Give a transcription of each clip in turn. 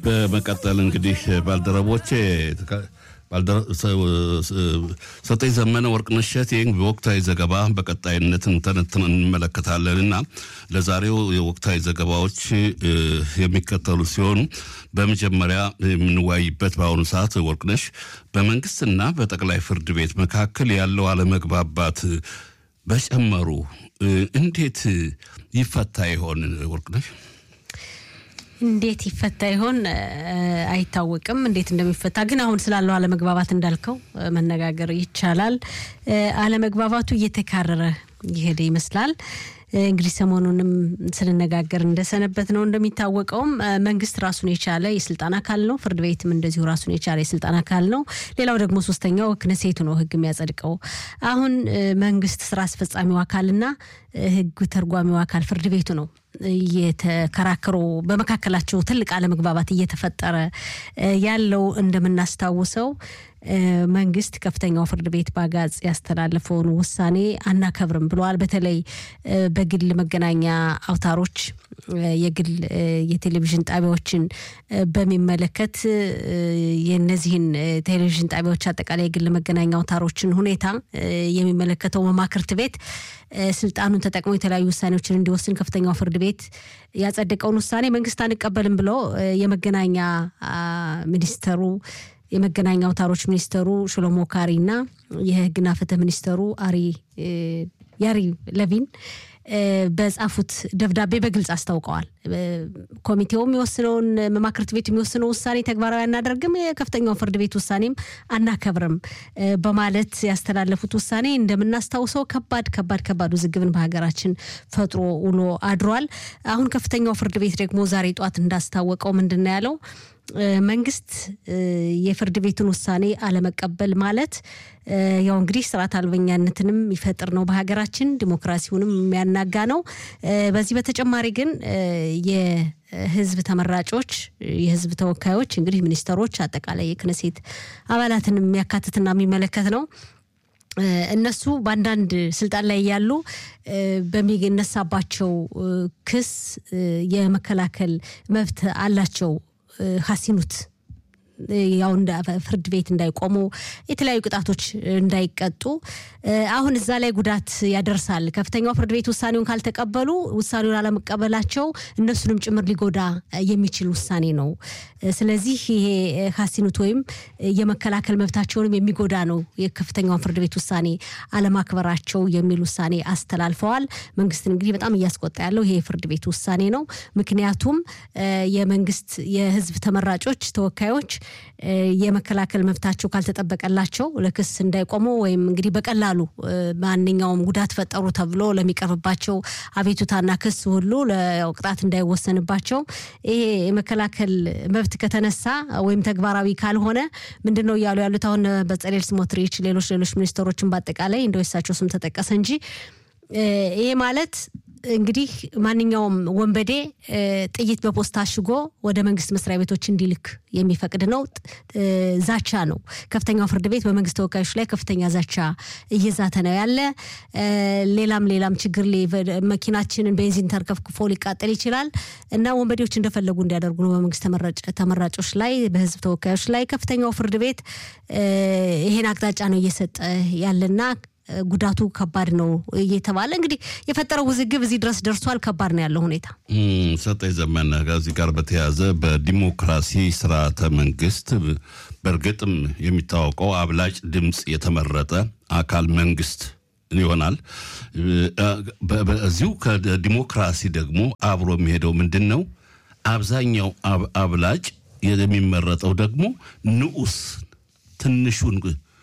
በመቀጠል እንግዲህ ባልደረቦቼ ሰጠኝ ዘመነ ወርቅነሽ እሸቴ በወቅታዊ ዘገባ በቀጣይነት እንተነትን እንመለከታለን እና ለዛሬው የወቅታዊ ዘገባዎች የሚከተሉ ሲሆኑ በመጀመሪያ የምንወያይበት በአሁኑ ሰዓት ወርቅነሽ በመንግስትና በጠቅላይ ፍርድ ቤት መካከል ያለው አለመግባባት በጨመሩ እንዴት ይፈታ ይሆን ወርቅነሽ? እንዴት ይፈታ ይሆን አይታወቅም። እንዴት እንደሚፈታ ግን አሁን ስላለው አለመግባባት እንዳልከው መነጋገር ይቻላል። አለመግባባቱ እየተካረረ የሄደ ይመስላል። እንግዲህ ሰሞኑንም ስንነጋገር እንደሰነበት ነው። እንደሚታወቀውም መንግስት ራሱን የቻለ የስልጣን አካል ነው። ፍርድ ቤትም እንደዚሁ ራሱን የቻለ የስልጣን አካል ነው። ሌላው ደግሞ ሶስተኛው ክነሴቱ ነው ህግ የሚያጸድቀው። አሁን መንግስት ስራ አስፈጻሚው አካልና ህግ ተርጓሚው አካል ፍርድ ቤቱ ነው እየተከራከሩ በመካከላቸው ትልቅ አለመግባባት እየተፈጠረ ያለው እንደምናስታውሰው መንግስት ከፍተኛው ፍርድ ቤት በአጋጽ ያስተላለፈውን ውሳኔ አናከብርም ብለዋል። በተለይ በግል መገናኛ አውታሮች የግል የቴሌቪዥን ጣቢያዎችን በሚመለከት የነዚህን ቴሌቪዥን ጣቢያዎች አጠቃላይ የግል መገናኛ አውታሮችን ሁኔታ የሚመለከተው መማክርት ቤት ስልጣኑን ተጠቅሞ የተለያዩ ውሳኔዎችን እንዲወስን ከፍተኛው ፍርድ ቤት ያጸደቀውን ውሳኔ መንግስት አንቀበልም ብሎ የመገናኛ ሚኒስተሩ የመገናኛ አውታሮች ሚኒስተሩ ሽሎሞ ካሪ እና የህግና ፍትህ ሚኒስተሩ አሪ ያሪ ለቪን በጻፉት ደብዳቤ በግልጽ አስታውቀዋል። ኮሚቴው የሚወስነውን መማክርት ቤት የሚወስነው ውሳኔ ተግባራዊ አናደርግም፣ የከፍተኛው ፍርድ ቤት ውሳኔም አናከብርም በማለት ያስተላለፉት ውሳኔ እንደምናስታውሰው ከባድ ከባድ ከባድ ውዝግብን በሀገራችን ፈጥሮ ውሎ አድሯል። አሁን ከፍተኛው ፍርድ ቤት ደግሞ ዛሬ ጧት እንዳስታወቀው ምንድን ነው ያለው? መንግስት የፍርድ ቤቱን ውሳኔ አለመቀበል ማለት ያው እንግዲህ ስርዓት አልበኛነትንም ይፈጥር ነው በሀገራችን ዲሞክራሲውንም የሚያናጋ ነው። በዚህ በተጨማሪ ግን የህዝብ ተመራጮች የህዝብ ተወካዮች እንግዲህ ሚኒስተሮች፣ አጠቃላይ የክነሴት አባላትን የሚያካትትና የሚመለከት ነው። እነሱ በአንዳንድ ስልጣን ላይ ያሉ በሚነሳባቸው ክስ የመከላከል መብት አላቸው። ሀሲኑት ያው ፍርድ ቤት እንዳይቆሙ የተለያዩ ቅጣቶች እንዳይቀጡ አሁን እዛ ላይ ጉዳት ያደርሳል። ከፍተኛው ፍርድ ቤት ውሳኔውን ካልተቀበሉ ውሳኔውን አለመቀበላቸው እነሱንም ጭምር ሊጎዳ የሚችል ውሳኔ ነው። ስለዚህ ይሄ ሀሲኑት ወይም የመከላከል መብታቸውንም የሚጎዳ ነው የከፍተኛውን ፍርድ ቤት ውሳኔ አለማክበራቸው የሚል ውሳኔ አስተላልፈዋል። መንግስትን እንግዲህ በጣም እያስቆጣ ያለው ይሄ የፍርድ ቤት ውሳኔ ነው። ምክንያቱም የመንግስት የህዝብ ተመራጮች ተወካዮች የመከላከል መብታቸው ካልተጠበቀላቸው ለክስ እንዳይቆሙ ወይም እንግዲህ በቀላሉ ማንኛውም ጉዳት ፈጠሩ ተብሎ ለሚቀርብባቸው አቤቱታና ክስ ሁሉ ለቅጣት እንዳይወሰንባቸው ይሄ የመከላከል መብት ከተነሳ ወይም ተግባራዊ ካልሆነ ምንድን ነው እያሉ ያሉት አሁን በጸሌል ስሞትሪች፣ ሌሎች ሌሎች ሚኒስትሮችን በአጠቃላይ እንደው የሳቸው ስም ተጠቀሰ እንጂ ይሄ ማለት እንግዲህ ማንኛውም ወንበዴ ጥይት በፖስታ አሽጎ ወደ መንግስት መስሪያ ቤቶች እንዲልክ የሚፈቅድ ነው። ዛቻ ነው። ከፍተኛው ፍርድ ቤት በመንግስት ተወካዮች ላይ ከፍተኛ ዛቻ እየዛተ ነው ያለ። ሌላም ሌላም ችግር መኪናችንን ቤንዚን ተርከፍክፎ ሊቃጠል ይችላል እና ወንበዴዎች እንደፈለጉ እንዲያደርጉ ነው በመንግስት ተመራጮች ላይ፣ በህዝብ ተወካዮች ላይ ከፍተኛው ፍርድ ቤት ይሄን አቅጣጫ ነው እየሰጠ ያለና ጉዳቱ ከባድ ነው እየተባለ እንግዲህ የፈጠረው ውዝግብ እዚህ ድረስ ደርሷል። ከባድ ነው ያለው ሁኔታ። ሰጠኝ ዘመነ ከዚህ ጋር በተያያዘ በዲሞክራሲ ስርዓተ መንግስት በእርግጥም የሚታወቀው አብላጭ ድምፅ የተመረጠ አካል መንግስት ይሆናል። በዚሁ ከዲሞክራሲ ደግሞ አብሮ የሚሄደው ምንድን ነው? አብዛኛው አብላጭ የሚመረጠው ደግሞ ንዑስ ትንሹን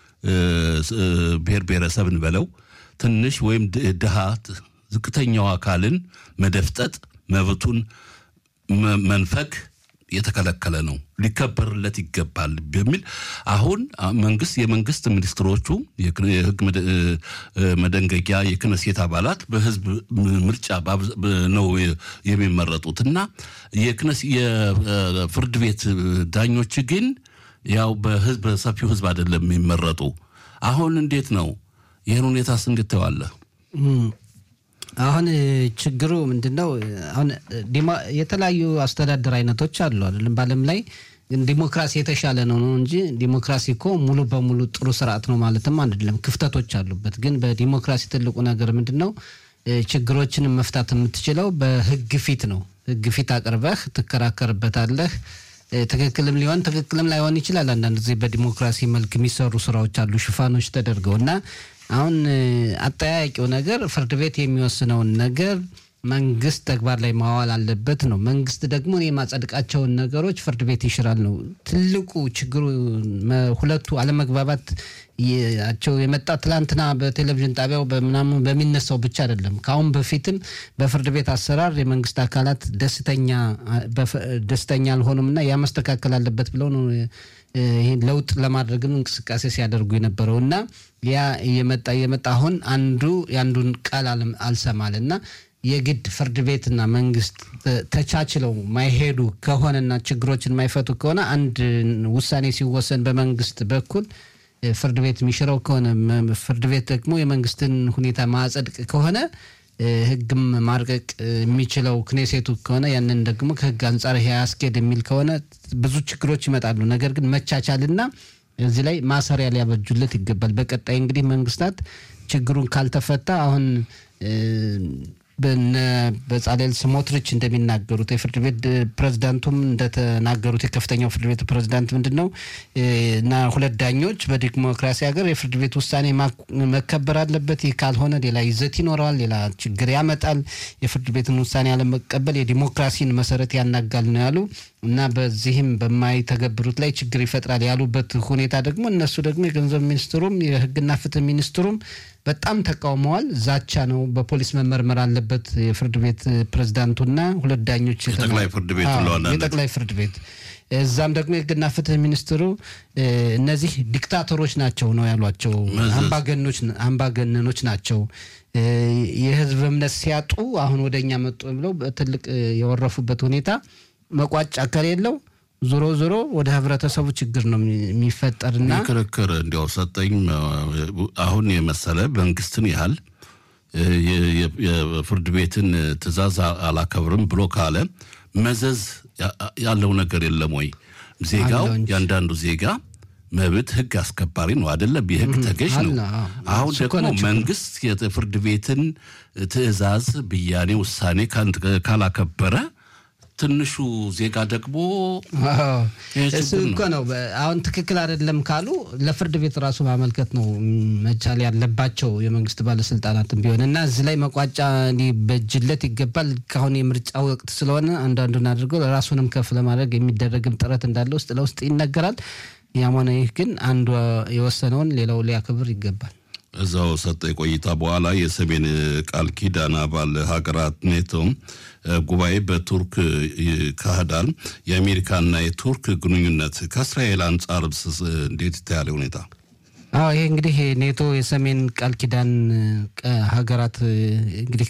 ብሔር ብሔረሰብን በለው ትንሽ ወይም ድሃ ዝቅተኛው አካልን መደፍጠጥ መብቱን መንፈግ የተከለከለ ነው፣ ሊከበርለት ይገባል በሚል አሁን መንግስት የመንግስት ሚኒስትሮቹ የህግ መደንገጊያ የክነሴት አባላት በህዝብ ምርጫ ነው የሚመረጡት እና የፍርድ ቤት ዳኞች ግን ያው በህዝብ በሰፊው ህዝብ አይደለም የሚመረጡ። አሁን እንዴት ነው ይህን ሁኔታስ እንዴት ተዋለ? አሁን ችግሩ ምንድን ነው? አሁን የተለያዩ አስተዳደር አይነቶች አሉ አይደለም በዓለም ላይ ግን ዲሞክራሲ የተሻለ ነው ነው እንጂ ዲሞክራሲ እኮ ሙሉ በሙሉ ጥሩ ስርዓት ነው ማለትም አይደለም። ክፍተቶች አሉበት። ግን በዲሞክራሲ ትልቁ ነገር ምንድን ነው? ችግሮችን መፍታት የምትችለው በህግ ፊት ነው። ህግ ፊት አቅርበህ ትከራከርበታለህ። ትክክልም ሊሆን ትክክልም ላይሆን ይችላል። አንዳንድ ጊዜ በዲሞክራሲ መልክ የሚሰሩ ስራዎች አሉ ሽፋኖች ተደርገው እና አሁን አጠያያቂው ነገር ፍርድ ቤት የሚወስነውን ነገር መንግስት ተግባር ላይ ማዋል አለበት ነው። መንግስት ደግሞ የማጸድቃቸውን ነገሮች ፍርድ ቤት ይሽራል ነው ትልቁ ችግሩ። ሁለቱ አለመግባባት ቸው የመጣ ትላንትና በቴሌቪዥን ጣቢያው በምናምን በሚነሳው ብቻ አይደለም። ከአሁን በፊትም በፍርድ ቤት አሰራር የመንግስት አካላት ደስተኛ ደስተኛ አልሆኑም እና ያ መስተካከል አለበት ብለው ነው ይህን ለውጥ ለማድረግም እንቅስቃሴ ሲያደርጉ የነበረው እና ያ እየመጣ እየመጣ አሁን አንዱ የአንዱን ቃል አልሰማል እና የግድ ፍርድ ቤትና መንግስት ተቻችለው ማይሄዱ ከሆነና ችግሮችን ማይፈቱ ከሆነ አንድ ውሳኔ ሲወሰን በመንግስት በኩል ፍርድ ቤት የሚሽረው ከሆነ ፍርድ ቤት ደግሞ የመንግስትን ሁኔታ ማጸድቅ ከሆነ ህግም ማርቀቅ የሚችለው ክኔሴቱ ከሆነ ያንን ደግሞ ከህግ አንጻር ይሄ አያስኬድ የሚል ከሆነ ብዙ ችግሮች ይመጣሉ። ነገር ግን መቻቻልና እዚህ ላይ ማሰሪያ ሊያበጁለት ይገባል። በቀጣይ እንግዲህ መንግስታት ችግሩን ካልተፈታ አሁን በነ በጻሌል ስሞትሪች እንደሚናገሩት የፍርድ ቤት ፕሬዝዳንቱም እንደተናገሩት የከፍተኛው ፍርድ ቤት ፕሬዝዳንት ምንድን ነው እና ሁለት ዳኞች በዲሞክራሲ ሀገር የፍርድ ቤት ውሳኔ መከበር አለበት። ይህ ካልሆነ ሌላ ይዘት ይኖረዋል፣ ሌላ ችግር ያመጣል። የፍርድ ቤትን ውሳኔ አለመቀበል የዲሞክራሲን መሰረት ያናጋል ነው ያሉ እና በዚህም በማይተገብሩት ላይ ችግር ይፈጥራል ያሉበት ሁኔታ ደግሞ እነሱ ደግሞ የገንዘብ ሚኒስትሩም የህግና ፍትህ ሚኒስትሩም በጣም ተቃውመዋል። ዛቻ ነው፣ በፖሊስ መመርመር አለበት የፍርድ ቤት ፕሬዝዳንቱና ሁለት ዳኞች የጠቅላይ ፍርድ ቤት የጠቅላይ ፍርድ ቤት እዛም ደግሞ የህግና ፍትህ ሚኒስትሩ እነዚህ ዲክታተሮች ናቸው ነው ያሏቸው። አምባገነኖች ናቸው። የህዝብ እምነት ሲያጡ አሁን ወደ እኛ መጡ ብለው በትልቅ የወረፉበት ሁኔታ መቋጫ ከሌለው ዞሮ ዞሮ ወደ ህብረተሰቡ ችግር ነው የሚፈጠርና ክርክር እንዲያው ሰጠኝ አሁን የመሰለ መንግስትን ያህል የፍርድ ቤትን ትዕዛዝ አላከብርም ብሎ ካለ መዘዝ ያለው ነገር የለም ወይ? ዜጋው ያንዳንዱ ዜጋ መብት ህግ አስከባሪ ነው አይደለም? የህግ ተገዥ ነው። አሁን ደግሞ መንግስት የፍርድ ቤትን ትዕዛዝ፣ ብያኔ፣ ውሳኔ ካላከበረ ትንሹ ዜጋ ደግሞ እሱ እኮ ነው። አሁን ትክክል አይደለም ካሉ ለፍርድ ቤት ራሱ ማመልከት ነው መቻል ያለባቸው የመንግስት ባለስልጣናትም ቢሆን እና እዚህ ላይ መቋጫ ሊበጅለት ይገባል። ካሁን የምርጫ ወቅት ስለሆነ አንዳንዱን አድርገው ራሱንም ከፍ ለማድረግ የሚደረግም ጥረት እንዳለ ውስጥ ለውስጥ ይነገራል። ያም ሆነ ይህ ግን አንዱ የወሰነውን ሌላው ሊያከብር ይገባል። እዛው ሰጠ ቆይታ በኋላ የሰሜን ቃል ኪዳን አባል ሀገራት ኔቶ ጉባኤ በቱርክ ይካሄዳል። የአሜሪካና የቱርክ ግንኙነት ከእስራኤል አንጻር እንዴት ይታያል ሁኔታ? አዎ ይሄ እንግዲህ ኔቶ የሰሜን ቃል ኪዳን ሀገራት እንግዲህ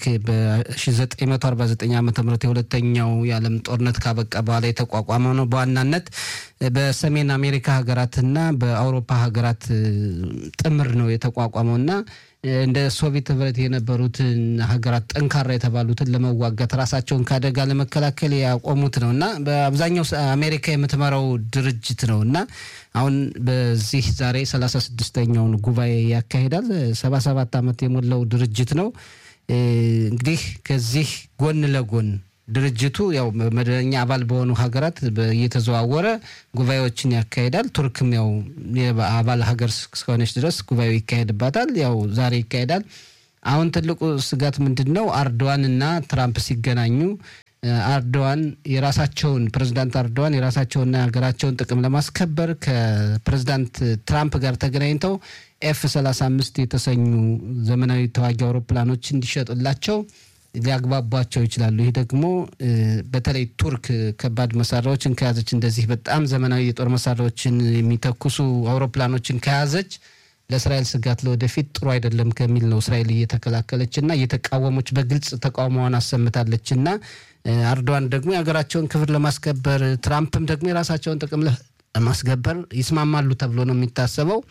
በ1949 ዓ ም የሁለተኛው የዓለም ጦርነት ካበቃ በኋላ የተቋቋመ ነው። በዋናነት በሰሜን አሜሪካ ሀገራትና በአውሮፓ ሀገራት ጥምር ነው የተቋቋመው እና እንደ ሶቪየት ህብረት የነበሩትን ሀገራት ጠንካራ የተባሉትን ለመዋጋት ራሳቸውን ከአደጋ ለመከላከል ያቆሙት ነው እና በአብዛኛው አሜሪካ የምትመራው ድርጅት ነው እና አሁን በዚህ ዛሬ ሰላሳ ስድስተኛውን ጉባኤ ያካሂዳል። ሰባ ሰባት ዓመት የሞላው ድርጅት ነው። እንግዲህ ከዚህ ጎን ለጎን ድርጅቱ ያው መደበኛ አባል በሆኑ ሀገራት እየተዘዋወረ ጉባኤዎችን ያካሂዳል። ቱርክም ያው አባል ሀገር እስከሆነች ድረስ ጉባኤው ይካሄድባታል። ያው ዛሬ ይካሄዳል። አሁን ትልቁ ስጋት ምንድን ነው? አርዶዋን እና ትራምፕ ሲገናኙ አርዶዋን የራሳቸውን ፕሬዚዳንት አርዶዋን የራሳቸውንና የሀገራቸውን ጥቅም ለማስከበር ከፕሬዚዳንት ትራምፕ ጋር ተገናኝተው ኤፍ 35 የተሰኙ ዘመናዊ ተዋጊ አውሮፕላኖች እንዲሸጡላቸው ሊያግባቧቸው ይችላሉ። ይህ ደግሞ በተለይ ቱርክ ከባድ መሳሪያዎችን ከያዘች እንደዚህ በጣም ዘመናዊ የጦር መሳሪያዎችን የሚተኩሱ አውሮፕላኖችን ከያዘች ለእስራኤል ስጋት ለወደፊት ጥሩ አይደለም ከሚል ነው እስራኤል እየተከላከለች እና እየተቃወሞች በግልጽ ተቃውሞዋን አሰምታለች እና አርዶዋን ደግሞ የሀገራቸውን ክብር ለማስከበር ትራምፕም ደግሞ የራሳቸውን ጥቅም ለማስከበር ይስማማሉ ተብሎ ነው የሚታሰበው።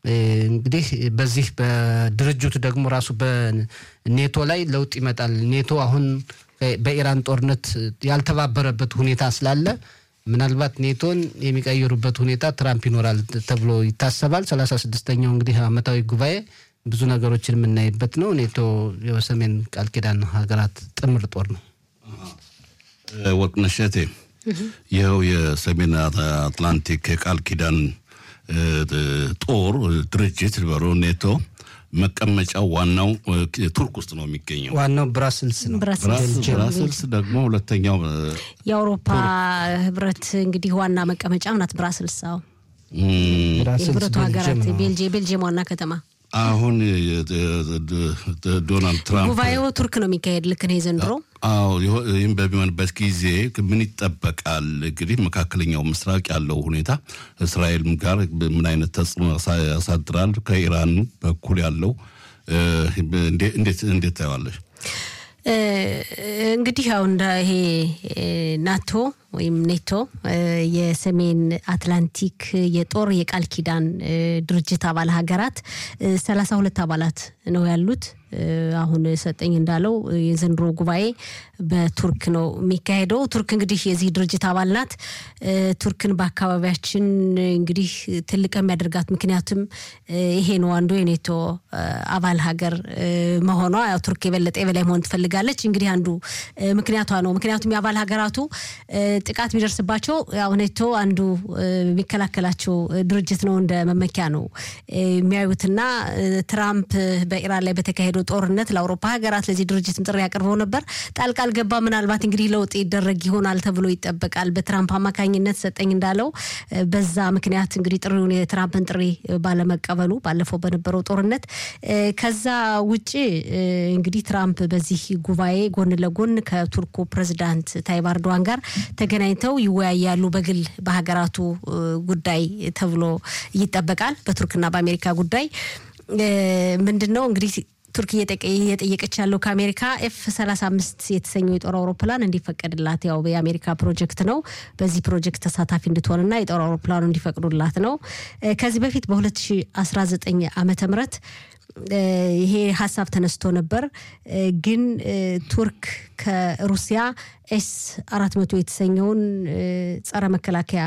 እንግዲህ በዚህ በድርጅቱ ደግሞ ራሱ በኔቶ ላይ ለውጥ ይመጣል። ኔቶ አሁን በኢራን ጦርነት ያልተባበረበት ሁኔታ ስላለ ምናልባት ኔቶን የሚቀይሩበት ሁኔታ ትራምፕ ይኖራል ተብሎ ይታሰባል። ሰላሳ ስድስተኛው እንግዲህ ዓመታዊ ጉባኤ ብዙ ነገሮችን የምናይበት ነው። ኔቶ የሰሜን ቃል ኪዳን ሀገራት ጥምር ጦር ነው። ወርቅነሽ እቴ ይኸው የሰሜን አትላንቲክ የቃል ኪዳን ጦር ድርጅት በሮ ኔቶ መቀመጫው ዋናው ቱርክ ውስጥ ነው የሚገኘው። ዋናው ብራስልስ ነው። ብራስልስ ደግሞ ሁለተኛው የአውሮፓ ህብረት እንግዲህ ዋና መቀመጫ ናት ብራስልስ። አዎ የህብረቱ ሀገራት ቤልጅየም ዋና ከተማ አሁን ዶናልድ ትራምፕ ጉባኤው ቱርክ ነው የሚካሄድ። ልክ ነው ዘንድሮ። አዎ ይህም በሚሆንበት ጊዜ ምን ይጠበቃል? እንግዲህ መካከለኛው ምስራቅ ያለው ሁኔታ እስራኤልም ጋር ምን አይነት ተጽዕኖ ያሳድራል? ከኢራን በኩል ያለው እንዴት እንዴት ታየዋለሽ? እንግዲህ አሁን ይሄ ናቶ ወይም ኔቶ የሰሜን አትላንቲክ የጦር የቃል ኪዳን ድርጅት አባል ሀገራት ሰላሳ ሁለት አባላት ነው ያሉት። አሁን ሰጠኝ እንዳለው የዘንድሮ ጉባኤ በቱርክ ነው የሚካሄደው። ቱርክ እንግዲህ የዚህ ድርጅት አባል ናት። ቱርክን በአካባቢያችን እንግዲህ ትልቅ የሚያደርጋት ምክንያቱም ይሄ ነው አንዱ የኔቶ አባል ሀገር መሆኗ። ያው ቱርክ የበለጠ የበላይ መሆን ትፈልጋለች። እንግዲህ አንዱ ምክንያቷ ነው። ምክንያቱም የአባል ሀገራቱ ጥቃት ቢደርስባቸው ያው ኔቶ አንዱ የሚከላከላቸው ድርጅት ነው፣ እንደ መመኪያ ነው የሚያዩትና ትራምፕ በኢራን ላይ በተካሄደው ጦርነት ለአውሮፓ ሀገራት ለዚህ ድርጅት ጥሪ ያቀርበው ነበር። ጣልቃ አልገባ። ምናልባት እንግዲህ ለውጥ ይደረግ ይሆናል ተብሎ ይጠበቃል። በትራምፕ አማካኝነት ሰጠኝ እንዳለው በዛ ምክንያት እንግዲህ ጥሪውን የትራምፕን ጥሪ ባለመቀበሉ ባለፈው በነበረው ጦርነት ከዛ ውጭ እንግዲህ ትራምፕ በዚህ ጉባኤ ጎን ለጎን ከቱርኩ ፕሬዚዳንት ታይብ ኤርዶዋን ጋር ተገናኝተው ይወያያሉ። በግል በሀገራቱ ጉዳይ ተብሎ ይጠበቃል። በቱርክና በአሜሪካ ጉዳይ ምንድን ነው እንግዲህ ቱርክ እየጠየቀች ያለው ከአሜሪካ ኤፍ 35 የተሰኘው የጦር አውሮፕላን እንዲፈቀድላት ያው የአሜሪካ ፕሮጀክት ነው። በዚህ ፕሮጀክት ተሳታፊ እንድትሆንና የጦር አውሮፕላኑ እንዲፈቅዱላት ነው። ከዚህ በፊት በ2019 ዓመተ ምህረት ይሄ ሀሳብ ተነስቶ ነበር። ግን ቱርክ ከሩሲያ ኤስ አራት መቶ የተሰኘውን ጸረ መከላከያ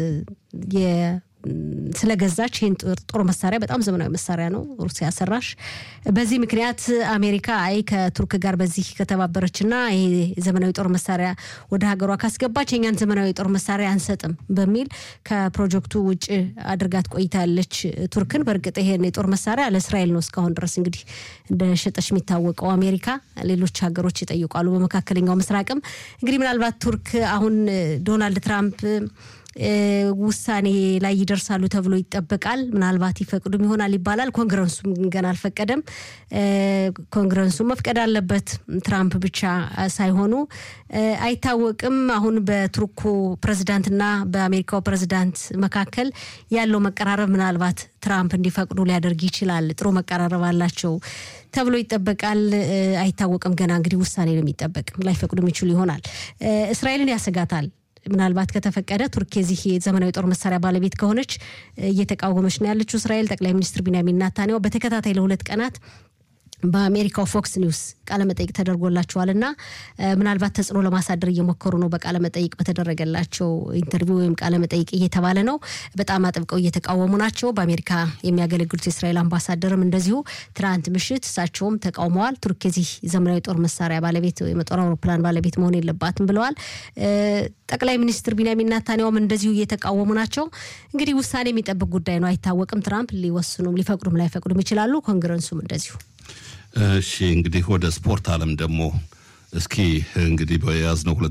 ስለገዛች ይህን ጦር መሳሪያ በጣም ዘመናዊ መሳሪያ ነው፣ ሩሲያ ሰራሽ። በዚህ ምክንያት አሜሪካ አይ ከቱርክ ጋር በዚህ ከተባበረችና ይሄ ዘመናዊ ጦር መሳሪያ ወደ ሀገሯ ካስገባች የኛን ዘመናዊ ጦር መሳሪያ አንሰጥም በሚል ከፕሮጀክቱ ውጭ አድርጋት ቆይታለች ቱርክን። በእርግጥ ይሄን የጦር መሳሪያ ለእስራኤል ነው እስካሁን ድረስ እንግዲህ እንደሸጠች የሚታወቀው አሜሪካ። ሌሎች ሀገሮች ይጠይቋሉ። በመካከለኛው ምስራቅም እንግዲህ ምናልባት ቱርክ አሁን ዶናልድ ትራምፕ ውሳኔ ላይ ይደርሳሉ ተብሎ ይጠበቃል። ምናልባት ይፈቅዱም ይሆናል ይባላል። ኮንግረሱም ገና አልፈቀደም። ኮንግረሱ መፍቀድ አለበት፣ ትራምፕ ብቻ ሳይሆኑ አይታወቅም። አሁን በቱርኩ ፕሬዚዳንትና በአሜሪካው ፕሬዚዳንት መካከል ያለው መቀራረብ ምናልባት ትራምፕ እንዲፈቅዱ ሊያደርግ ይችላል። ጥሩ መቀራረብ አላቸው ተብሎ ይጠበቃል። አይታወቅም ገና እንግዲህ ውሳኔ ነው የሚጠበቅ። ላይፈቅዱ የሚችሉ ይሆናል። እስራኤልን ያሰጋታል። ምናልባት ከተፈቀደ ቱርክ የዚህ የዘመናዊ ጦር መሳሪያ ባለቤት ከሆነች እየተቃወመች ነው ያለችው እስራኤል። ጠቅላይ ሚኒስትር ቢንያሚን ኔታንያሁ በተከታታይ ለሁለት ቀናት በአሜሪካው ፎክስ ኒውስ ቃለመጠይቅ ተደርጎላቸዋል እና ምናልባት ተጽዕኖ ለማሳደር እየሞከሩ ነው። በቃለመጠይቅ በተደረገላቸው ኢንተርቪው ወይም ቃለመጠይቅ እየተባለ ነው። በጣም አጥብቀው እየተቃወሙ ናቸው። በአሜሪካ የሚያገለግሉት የእስራኤል አምባሳደርም እንደዚሁ ትናንት ምሽት እሳቸውም ተቃውመዋል። ቱርክ የዚህ ዘመናዊ ጦር መሳሪያ ባለቤት ወይም የጦር አውሮፕላን ባለቤት መሆን የለባትም ብለዋል። ጠቅላይ ሚኒስትር ቢንያሚን ኔታንያሁም እንደዚሁ እየተቃወሙ ናቸው። እንግዲህ ውሳኔ የሚጠብቅ ጉዳይ ነው፣ አይታወቅም። ትራምፕ ሊወስኑም ሊፈቅዱም ላይፈቅዱም ይችላሉ። ኮንግረሱም እንደዚሁ እሺ እንግዲህ ወደ ስፖርት ዓለም ደግሞ እስኪ እንግዲህ በያዝነው